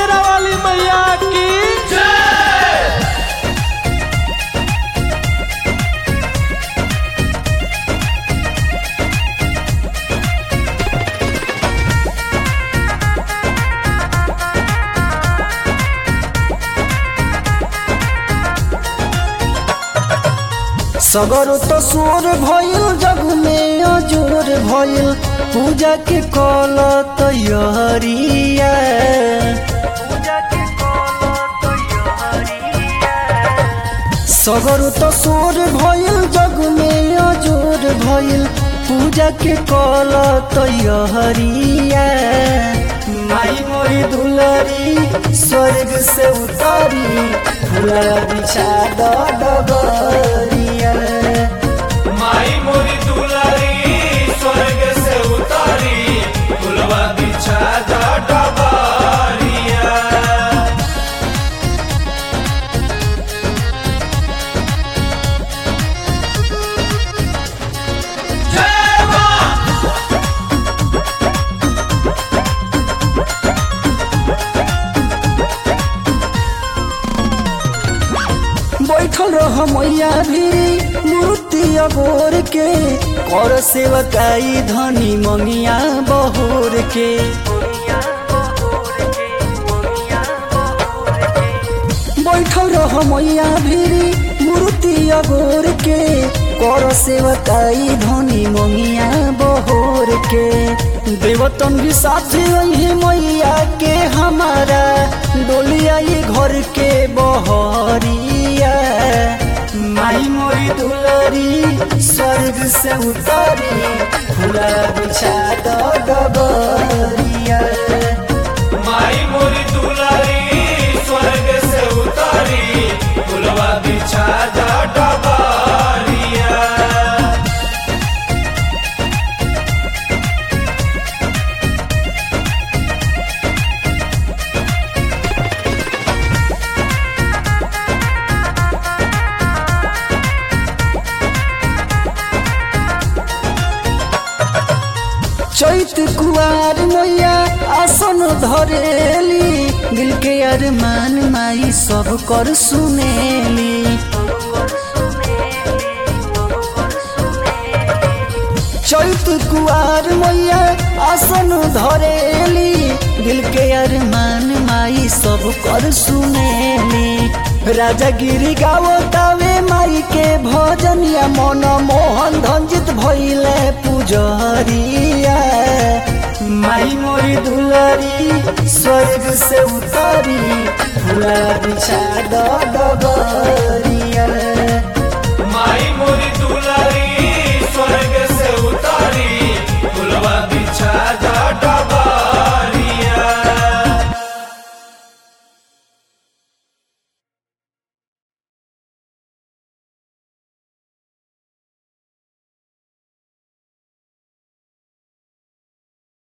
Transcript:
शेरा वाली मैया की सगर तो सोर भइल जग में अजोर भइल पूजा के कल तैयारिया सगर तो सोर भइल जग में अजोर भइल पूजा के कल तैयारिया माई मोरी दुलरी स्वर्ग से उतारी फूला बिछा द डगरिया माई मोरी दुलारी स्वर्ग से उतारी फुलवा बिछा दा डबारिया जय मां बैठल रह मैया भी मूर्ति अगोर के कर सेवकाई धनी मंगिया बहोर के बैठल रह मैया भी मूर्ति अगोर के कर सेवकाई धनी मंगिया बहोर के देवतन भी साथी वही मैया के हमारा डोलिया ये घर के बहरिया माई मोरी दुलरी स्वर्ग से उतारी फूला बिछा द डबरिया माई मोरी दुलारी स्वर्ग से उतारी फुलवा बिछा दा डबारिया चैत कुआर मैया आसन धरेली दिल के अरमान माई सब कर सुनेली चैत कुआर मैया आसन धरेली दिल के अरमान माई सब कर सुनेली राजा गिरी गावतावे माई के भजनिया मन मोहन धंजित भइले पुजरिया माई मोरी दुलरी स्वर्ग से उतारी फूला बिछा द डगर